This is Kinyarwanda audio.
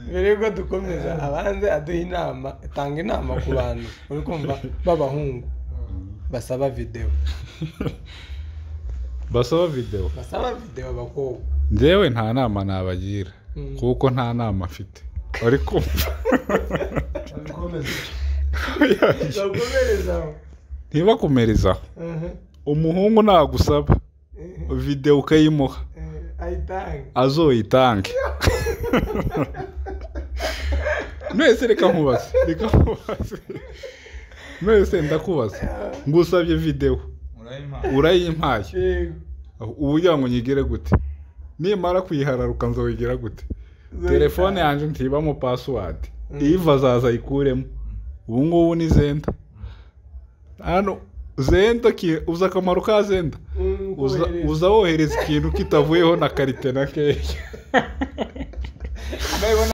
mbere y'uko dukomeza abanze aduha inama atanga inama ku bantu uri kumva b'abahungu basaba videwo basaba videwo basaba videwo abakobwa njyewe nta nama nabagira kuko nta nama mfite bari kumva bakomereza aho ntibakumerezaho Mhm. umuhungu nagusaba videwo ukayimuha Eh, ayitange azoyitange mwese reka nkubaze reka nkubaze mwese ndakubaza ngusabye videwo urayimpaye yego ubugira ngo nyigire gute nimara kuyihararuka nzoyigira gute telefone yanjye ntibamo pasiwadi iva azaza ayikuremo ubu ngubu ni zenda hano zenda ki- uzi akamaro ka zenda Mm, Uza- kohereza. uza wohereza ikintu kitavuyeho na karite na keya Bayibona